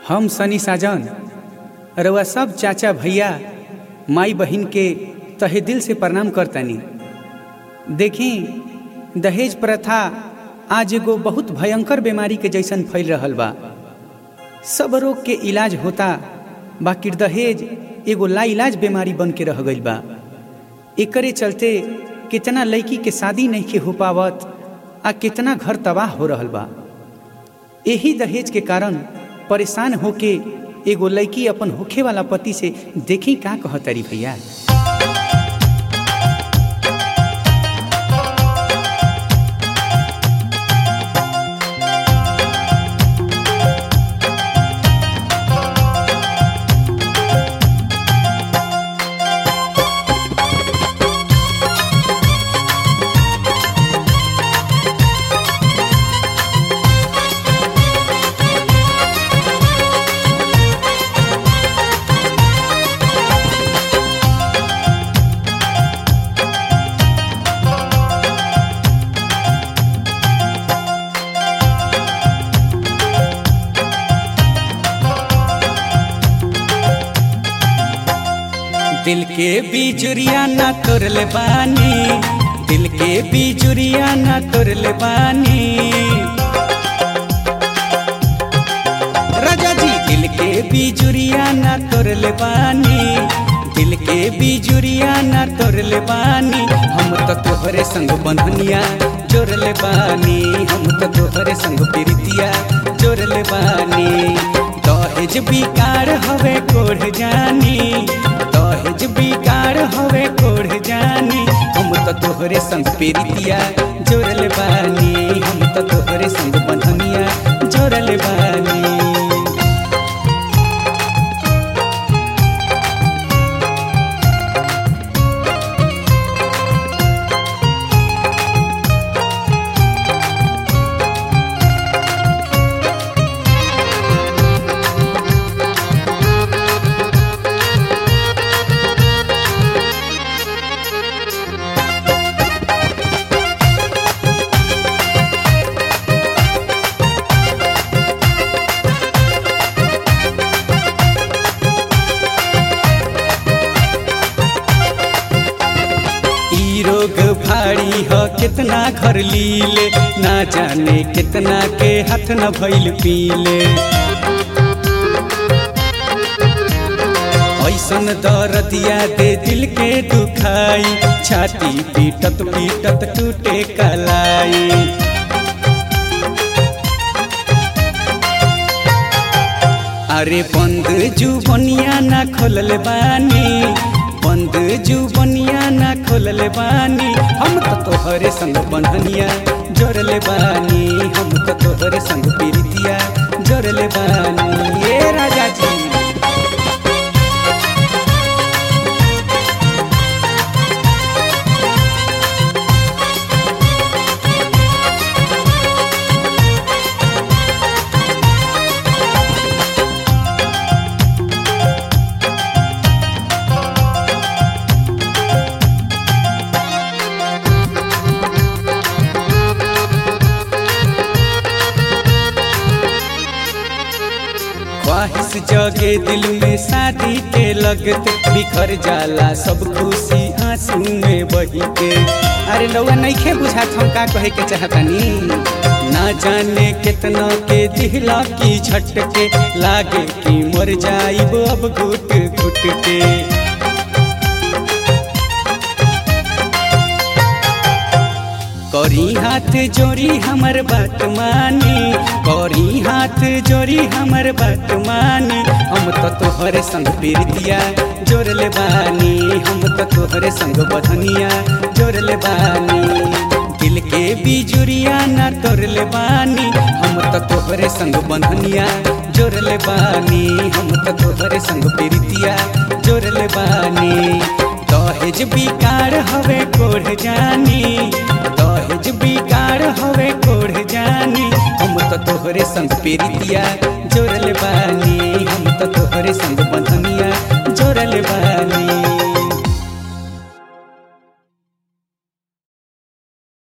हम सनी साजन रउआ सब चाचा भैया माई बहिन के तहे दिल से प्रणाम करतानी देखी दहेज प्रथा आज एगो बहुत भयंकर बीमारी के जैसन फैल रहल बा सब रोग के इलाज होता बाकी दहेज एगो लाइलाज बीमारी बन के रह गईल बा एकरे चलते कितना लड़की के शादी नहीं के हो पावत आ कितना घर तबाह हो रहल बा यही दहेज के कारण परेशान होके एगो लड़की अपन होखे वाला पति से देखी का कहतरी भैया दिल के बिजुरिया ना तोरले बानी दिल के बिजुरिया ना तोरले बानी राजा जी दिल के बिजुरिया ना तोरले बानी दिल के बिजुरिया ना तोरले बानी हम तो तोहरे संग बंधनिया जोड़ले बानी हम तो तोहरे संग प्रीतिया जोड़ले बानी दहेज बिकार हवे कोढ़ जानी दहेज बिकार हवे कोढ़ जानी हम तो तोहरे संग प्रीतिया जोड़ले बानी हम तो तोहरे संग बंधनिया जोड़ले बानी ई रोग भारी ह कितना घर लीले ना जाने कितना के हाथ न भइल पीले ऐसन दर्दिया दे दिल के दुखाई छाती पीटत पीटत टूटे कलाई अरे बंद जुबनिया ना खोलल बानी बंद जुबनिया ना खोलल बानी हम तो तोहरे संग बंधनिया जोड़ले बानी हम तो तोहरे संग प्रीतिया जोड़ले बानी ए राजा जी ख्वाहिश जगे दिल में शादी के लगते बिखर जाला सब खुशी आंसू में बही के अरे लौआ नइखे बुझात हम का कहे के चाहतानी ना जाने कितना के दिहला की झटके लागे कि मर जाइब अब घुट घुट के करी हाथ जोड़ी हमर बात मानी करी हाथ जोड़ी हमर बात मानी हम तो तोहरे संग प्रीतिया जोड़ले बानी हम तो तोहरे संग बधनिया जोड़ले बानी दिल के बिजुरिया ना तोड़ले बानी हम तो तोहरे संग बंधनिया जोड़ले बानी हम तो तोहरे संग प्रीतिया जोड़ले बानी दहेज बिकार हवे कोढ़ जानी दहेज बिकार हवे कोढ़ जानी हम तो तोहरे संग प्रीतिया जोड़ले बानी हम तो तोहरे संग बंधन